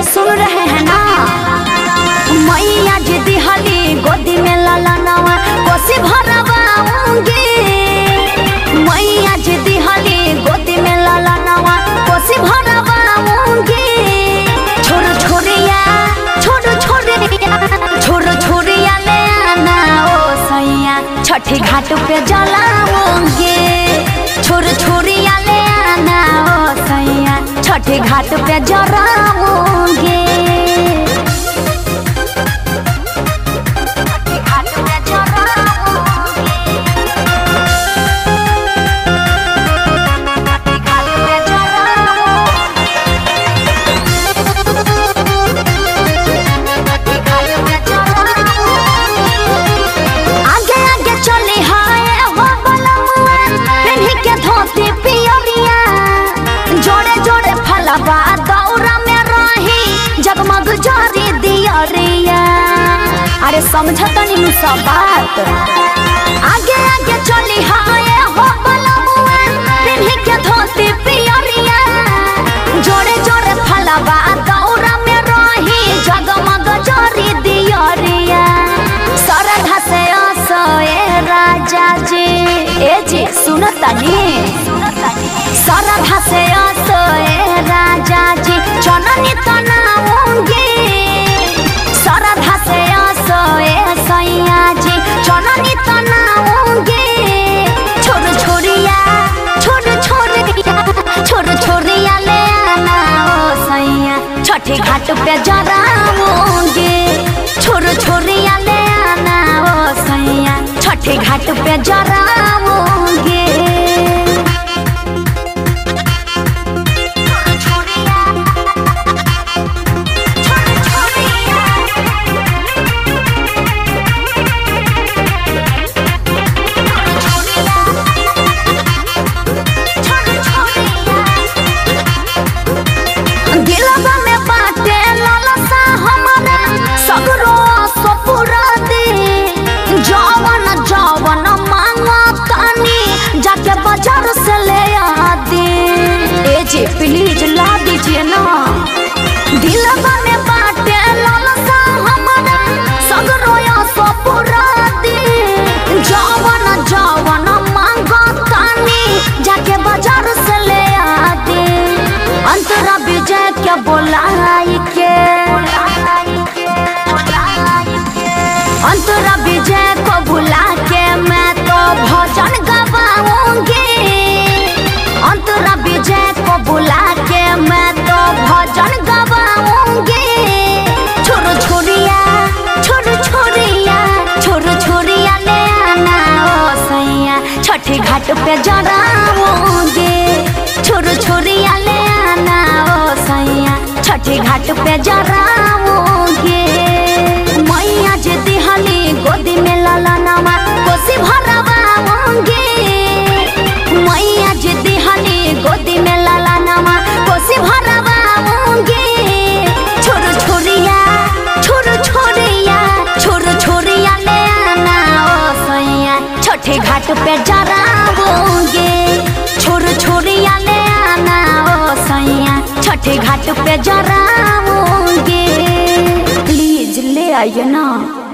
सुन रहे हैं ना मैया जी दिहली गोदी में लाला नवा कोसी भरवाऊंगी मैया जी दिहली गोदी में लाला नवा कोसी भरवाऊंगी छोरो छोरिया छोरो छोरिया छोरो छोरिया ले आना ओ सैया छठी घाट पे जलाऊंगी छोरो छोरिया ले आना ओ सैया छठी घाट पे जलाऊंगी घाट पे जलाऊंगी घाट पे आगे आगे चली हाय हो बलमुआ पेन्ही के धोती पियरिया जोड़े जोड़े फलवा दौरा में रही जगमग जारी दियरिया अरे समझत नहीं सब बात आगे आगे चली हाय हो बलमुआ पेन्ही के धोती पियरिया जोड़े जोड़े फलवा दौरा में रही जगमग जारी दियरिया सरधा से असोए राजा जी ए जी सुनतनी सरधा से असोए राजा जी चननी तनाऊंगी सरधा से असोए सैया जी चननी तनाऊंगी छोड़ छोड़िया छोड़ छोड़िया छोड़ छोड़िया ले आना ओ सैया छठी घाट पे जराऊंगी छोड़ छोड़िया ले आना ओ सैया छठी घाट पे जराऊंगी दिलवा में बाटे लालसा हमारा सगरो सपुरा दे जवन जवन मांगो तानी जाके बाजार से ले आ दे ए जी प्लीज ला दीजिए ना दिलवा में बाटे लालसा हमारा सगरो सपुरा दे जवन जवन मांगो तानी जाके बाजार से ले आ दे अंतरा विजय क्या बोलाई के अंतरा विजय को भुला के मैं तो भजन गवाऊंगी अंतरा विजय को बुला के मैं तो भजन गवाऊंगी छोरो छोरिया छोरो छोरिया छोरो छोरिया ले आना ओ सैया छठी घाट पे जराऊंगी छोरो छोरिया ले आना ओ सैया छठी घाट पे जराऊंगी मैया जे दिहली गोदी में लाला नामा कोसी भरवाऊंगी मैया जे दिहली गोदी में लाला नामा कोसी भरवाऊंगी छोरो छोरिया छोरो छोरिया छोरो छोरिया ले आना ओ सैया छठे घाट पे जराऊंगी छोरो छोरिया ले आना ओ सैया छठे घाट पे जराऊंगी प्लीज ले आइए ना